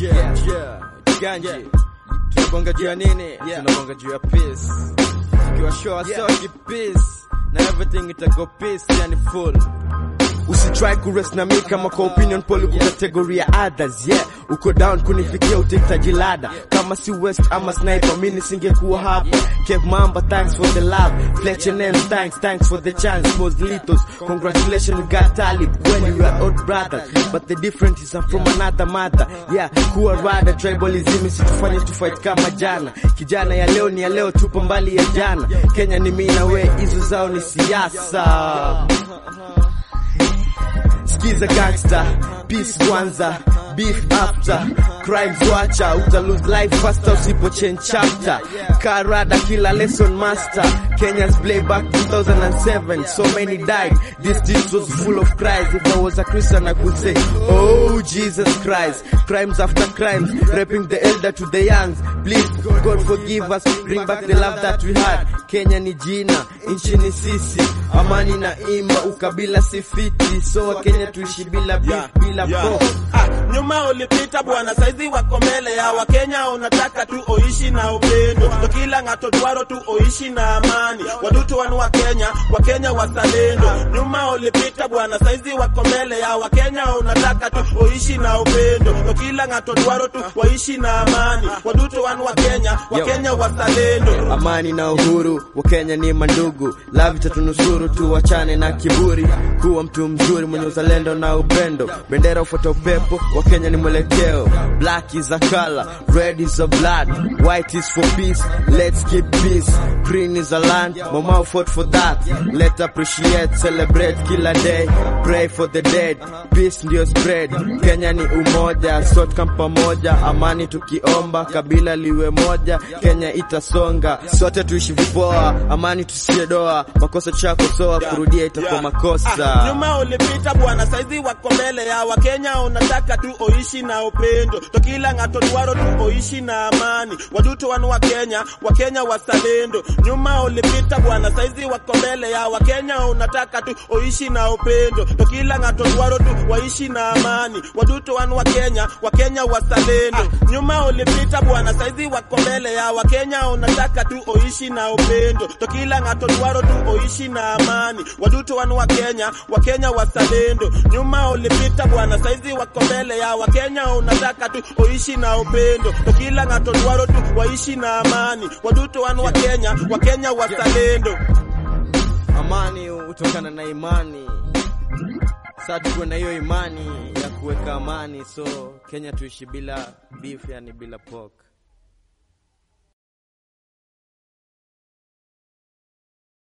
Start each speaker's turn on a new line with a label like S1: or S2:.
S1: Yeah, yeah, Ganji. Tunabonga juu ya nini? Tunabonga juu ya peace. Tukiwa sure ourselves peace na everything itago peace, yani full. Usitry kurest na mi kama kwa opinion poll uko category ya others yeah uko down kunifikia utahitaji lada kama si west ama sniper mimi nisingekuwa hapa Kev Mamba thanks for the love Fletcher names thanks thanks for the chance Poslitos congratulations you got talib when you are old brothers but the difference is I'm from another mother yeah kuwa rada tribalism situfanye tufight kama jana kijana ya leo ni ya leo tupo mbali ya jana Kenya ni mimi na we hizo zao ni siasa Skiza gangster, peace kwanza, beef after, crimes wacha, uta lose life faster usipo change chapter. Karada killer lesson master, Kenya's playback 2007, so many died. This street was full of cries. If I was a Christian, I could say, Oh Jesus Christ, crimes after crimes, raping the elder to the youngs. Please, God forgive us, bring back the love that we had. Kenya ni jina, nchi ni sisi, amani na ima, ukabila si fiti, so Kenya tuishi bila beef, bila
S2: Yeah.
S1: pork.
S2: Ah, nyuma ulipita bwana, saizi wako mbele ya Wakenya, unataka tu oishi na upendo, ndo kila ng'ato dwaro tu oishi na amani, wadutu wanu wa Kenya, Wakenya wazalendo. Nyuma ulipita bwana, saizi wako mbele ya Wakenya, unataka tu oishi na upendo, ndo kila ng'ato dwaro tu waishi na amani, wadutu wanu wa Kenya, Wakenya wazalendo.
S1: amani na uhuru wa Kenya ni mandugu, love itatunusuru, tuwachane na kiburi, kuwa mtu mzuri mwenye uzalendo na upendo, bendera ufuata upepo, wa Kenya ni mwelekeo, black is a color, red is a blood, white is for peace, let's keep peace, green is a land, mama fought for that, let's appreciate, celebrate kila day, pray for the dead, peace ndio spread, Kenya ni umoja, sote kama pamoja, amani tukiomba, kabila liwe moja, Kenya itasonga, sote tuishi vipoa, amani tusiye doa, makosa tushakosoa, kurudia itakuwa
S2: Ah,
S1: makosa.
S2: nyuma ulipita bwana, saizi wako mbele ya Wakenya, unataka tu oishi na upendo, to kila ng'ato dwaro tu oishi na amani, wadutu wanu wa Kenya, Wakenya wazalendo. Nyuma ulipita bwana, saizi wako mbele ya Wakenya, unataka tu oishi na upendo, to kila ng'ato dwaro tu waishi na amani, wadutu wanu wa Kenya, Wakenya wazalendo. Nyuma ulipita bwana, saizi wako mbele ya Wakenya, unataka tu oishi na upendo, to kila ng'ato dwaro tu oishi na amani, wadutu wanu wa Kenya, Wakenya wazalendo. Nyuma ulipita bwana, saizi wako mbele ya Wakenya, unataka tu oishi na upendo, to kila ng'ato dwaro tu waishi na amani, wadutu wanu wa Kenya, Wakenya wazalendo.
S1: Amani hutokana na imani, sasa tukuwe na hiyo imani ya kuweka amani, so Kenya tuishi bila beef, yani bila pork.